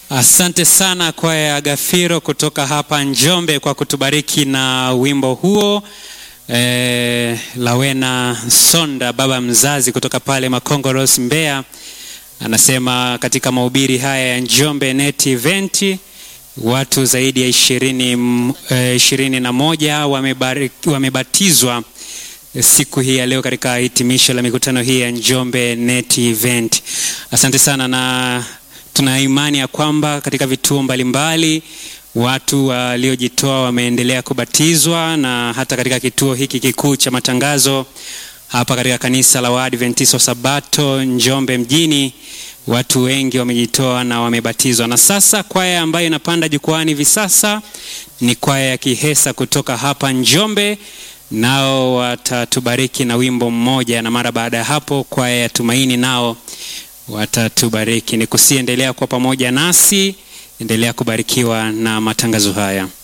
Asante sana kwaya ya Gafiro kutoka hapa Njombe kwa kutubariki na wimbo huo. E, Lawena Sonda baba mzazi kutoka pale Makongoros Mbeya anasema katika mahubiri haya ya Njombe Net Event watu zaidi ya ishirini, e, ishirini na moja wamebariki, wamebatizwa siku hii ya leo katika hitimisho la mikutano hii ya Njombe Net Event. Asante sana na tuna imani ya kwamba katika vituo mbalimbali watu waliojitoa wameendelea kubatizwa na hata katika kituo hiki kikuu cha matangazo hapa katika kanisa la Waadventista wa Sabato Njombe mjini watu wengi wamejitoa na wamebatizwa. Na sasa kwaya ambayo inapanda jukwani hivi sasa ni kwaya ya Kihesa kutoka hapa Njombe, nao watatubariki na wimbo mmoja, na mara baada ya hapo kwaya ya Tumaini nao watatubariki. Ni kusiendelea kwa pamoja nasi, endelea kubarikiwa na matangazo haya.